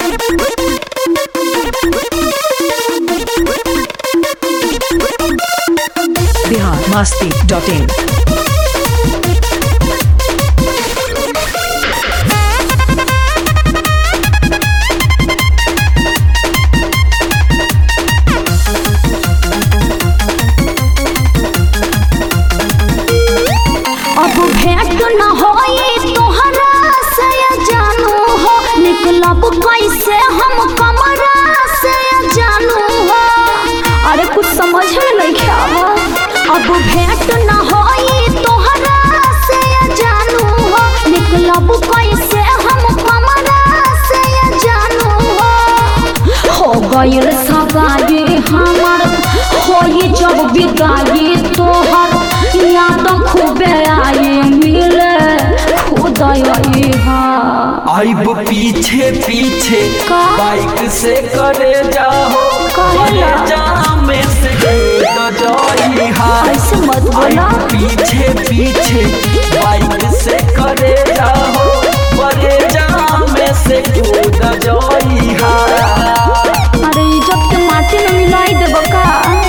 Bihar Masti dot in अब भेंट न होई तोहरा से जानू हो निकलब कैसे हम कमरा से जानू हो अरे कुछ समझ में नहीं आवा अब भेंट न होई तोहरा से जानू हो निकलब कैसे हम कमरा से जानू हो हो गइल सगाई हमर होई जब विदाई तोहर याद खूबे आई मिले खुदय आइब पीछे पीछे का? बाइक से करे जाओ कहेला? करे जामे से तो जाई हाय ऐसे मत बोला आइब पीछे पीछे बाइक से करे जाओ करे जामे से कूद जाई हाय अरे इज्जत के माटी में मिलाई देबो का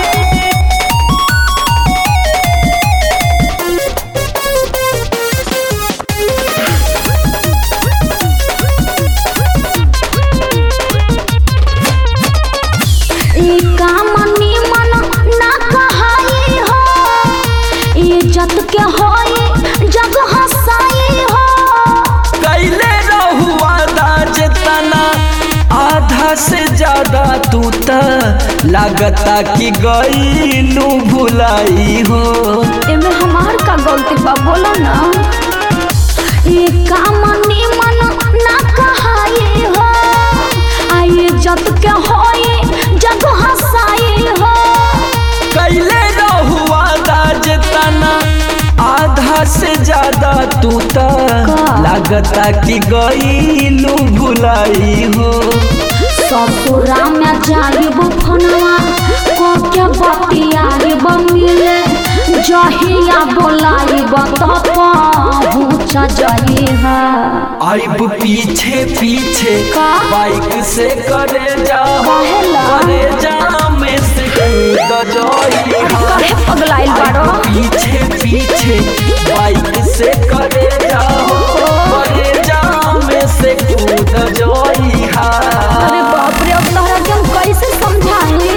ई काम निमन ना कहाई हो इज्जत के होई जग हसाई हो कैले रहुआ दाज तना आधा से ज्यादा तू त लागता कि गईलू भुलाई हो एमे हमार का गलती बा बोलो ना ये काम निमन ना कहाई हो आई इज्जत के होई जग हसाई हो कैले रहुआ दाज तना आधा से ज्यादा तू त का? लागता कि गईलू भुलाई हो ससुरा में जाइब फनवा को के बतियाइब मिले जहिया बोलाइब त पहुँच जइहा आइब पीछे पीछे का? बाइक से करे जाओ काहेला? करे जामे से कूद जाई काहे पगलाइल बाड़ो पीछे पीछे बाइक से करे जाओ करे जामे से कूद जाई अरे बाप रे अब तोहरा के हम कैसे समझाई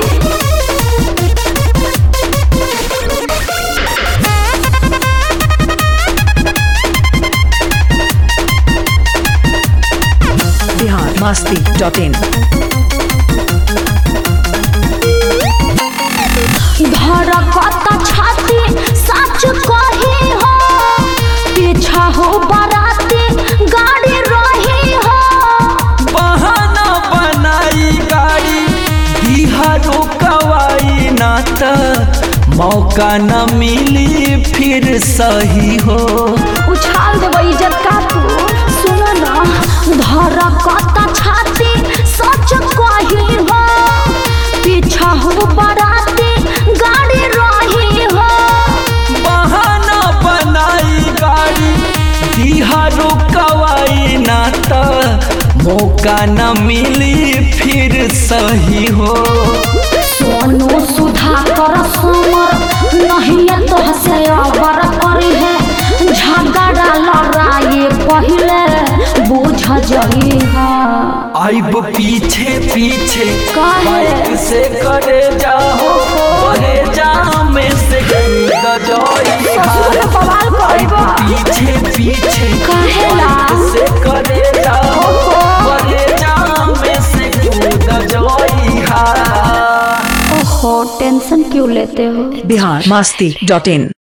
बिहार मस्ती डॉट इन धड़कत छाती सच कही हो पीछा हो बराती गाड़ी रही हो बहाना बनाई गाड़ी बिहारो कवाई ना त मौका न मिली फिर सही हो उछाल देबो इज्जत का तू सुनो ना धड़कत छाती सच कही हो पीछा हो बराती गाड़ी रही हो बहाना बनाई गाड़ी बिहारो कवाई ना त मौका न मिली फिर सही हो सोनू सुधा कर समर नहीं तो से अबर करी है झगड़ा लड़ाई पहले बुझ जई है आइब पीछे पीछे काहे? बाइक से करे जाओ करे जामे से कूद जाई ससुर के बवाल करबो पीछे पीछे काहेला? बाइक से करे जाओ करे जामे से कूद जाई हा ओहो टेंशन क्यों लेते हो बिहार मस्ती डॉट इन